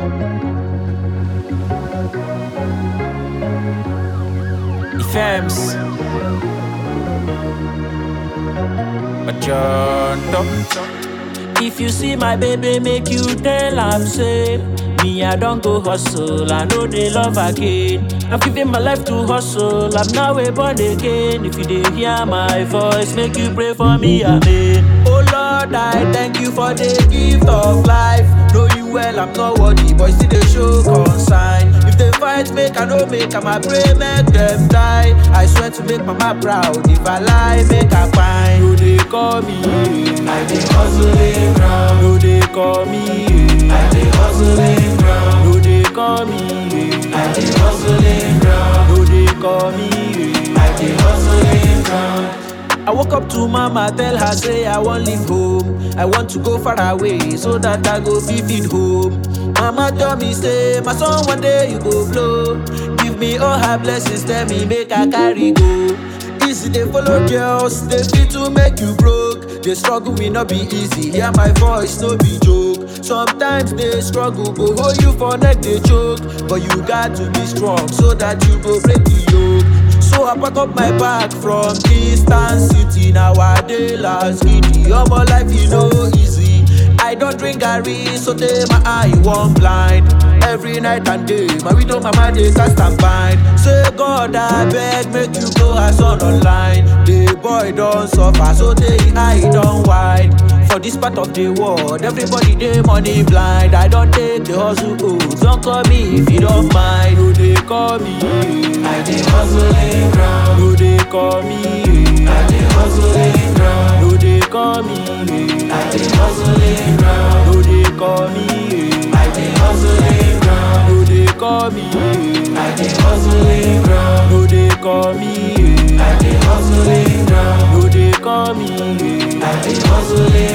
Ifems. Majondo. If you see my baby, make you tell am say me I don go hustle, I know they love again. I'm giving my life to hustle, I'm now a born again. If you dey hear my voice, make you pray for me, amen. Oh Lord, I thank you for the gift of life. Know you well, I'm not worthy, but still they show concern. If they fight, make I no make, I pray make them die. I swear to make mama proud. If I lie, make I find. No they call me, I dey hustling ground. no they call me, I dey hustling ground. no they call me, I dey hustling ground. no they call me. I dey hustling ground. I woke up to mama, tell her say I want leave home. I want to go far away so that I go be feed home. Mama tell me say my son one day you go blow. Give me all her blessings, tell me make I carry go. Easy they follow girls, they fit to make you broke. The struggle will not be easy. Hear my voice, no be joke. Sometimes they struggle, go hold you for neck, they choke. But you got to be strong so that you go break the yoke. So I pack up my bag from distant city. Now I dey last giddy. All my life you know easy. I don't drink Gary, so they my eye one blind. Every night and day, my widow mama dey cast and bind. Say God I beg, make you go as on online. The boy don't suffer, so they eye don't wide. For this part of the world, everybody dey money blind. I don't take the hustle, oh, don't call me if you don't mind. No, they call me. I dey hustling ground. No, they call me. I dey hustling ground. No, they call me. I dey hustling ground. No, they call me. I dey hustling ground. No, they call me. I dey hustling ground. No, they call me. I dey hustling ground. No, they call me. I dey hustling